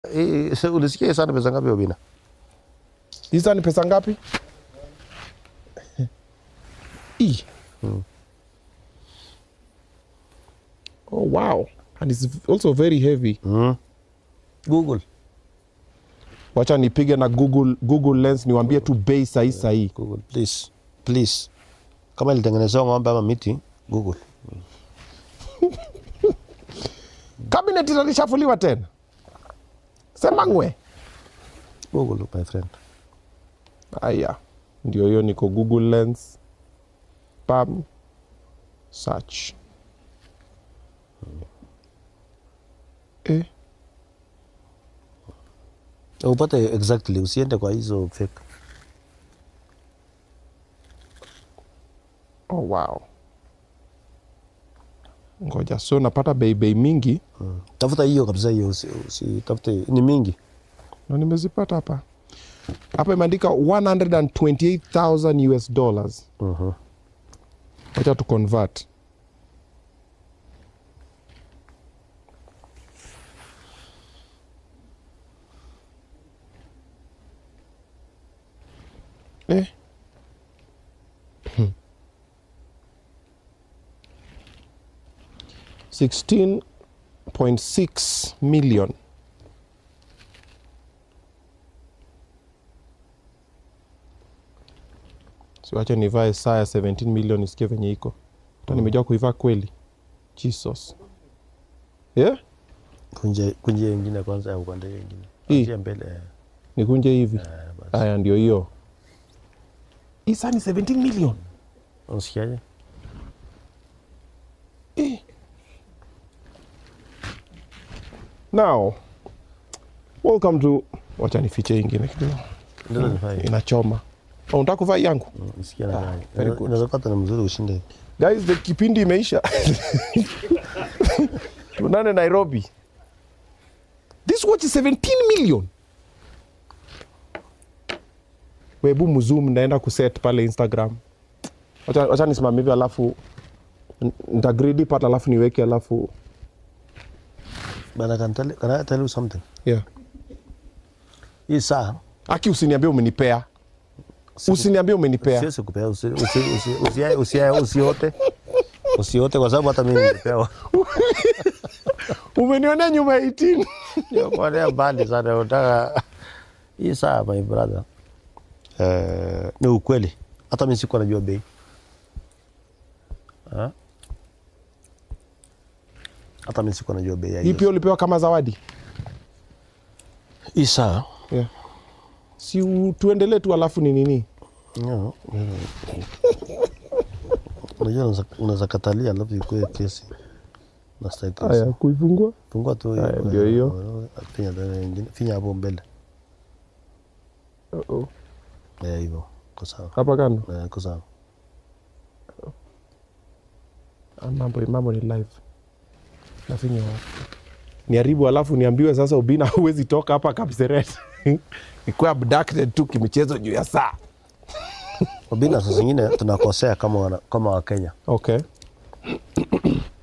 Eh, se- ulisikia hii sana pesa ngapi Obina? Hizi ni pesa ngapi? E. Oh wow. And it's also very heavy. Mm. Google. Wacha nipige na Google, Google Lens niwaambie tu bei sahi sahi. Google, please. Please. Kama ilitengenezewa ng'ombe ama miti, Google. Cabinet italishafuliwa tena. Sema ngwe. Google, my friend. Aya. Ndio hiyo niko Google Lens. Pam. Search. Eh. Upate exactly, usiende kwa hizo fake. Oh, wow. Ngoja, so napata bei bei mingi Tafuta hiyo kabisa hiyo, usi, usi tafute ni mingi. na nimezipata hapa. Hapa imeandika 128,000 US dollars. Mhm. Wacha tu convert. Eh. Sixteen point six million. Siwache nivae saa ya 17 million isikie venye iko. Hata nimejua kuivaa kweli. Jesus. Yeah? Kunje kunje ingine kwanza au upande hiyo ingine. Hii? Kunje mbele. eh, Nikunje hivi. eh, basi. Haya ndio hiyo. Hii saa ni 17 million. Unasikiaje? Eh. Now, welcome to wacha nifiche hii ingine kidogo. Ndio nifanye. Inachoma. Oh, unataka kuvaa hii yangu? Nisikia na gani. very good. Inaweza pata na mzuri ushinde. Guys, the kipindi imeisha. Tunane Nairobi. This watch is 17 million. Webu mzoom naenda kuset pale Instagram. Wacha wacha nisimame hivi alafu n- nitagridi pat alafu niweke alafu But I can tell, can I tell you something? yeah. Hii saa Aki usiniambie umenipea. Usiniambie umenipea. siwezi kupea usi- usi- usi- usi- usi- usiote. Usiote kwa sababu hata mimi nilipewa. Umenionea nyuma ya 18. Niokolea mbali sana unataka hii saa my brother. Eh, ni ukweli. Hata mimi sikuwa najua bei. Ha? Hata mimi sikuwa najua bei ya Hii hiyo. pia ulipewa kama zawadi. Hii saa Yeah. Si u- tuendelee tu alafu ni nini? No, mm. Unajua unaweza- unaweza katalia alafu ikuwe kesi. Nastahili Haya, kesi. kuifungua. Fungua tu Haya, hiyo. ndio hiyo. Finya tena ingine. Finya hapo mbele. Uh-oh. Eh, hivyo. Kwa sawa. Hapa kando. Eh, kwa sawa. Ah, mambo mambo ni live nafinya niharibu alafu niambiwe sasa ubina huwezi toka hapa kapseret nikuwa abducted tu kimichezo juu ya saa Obina saa zingine tunakosea kama wana, kama Wakenya. okay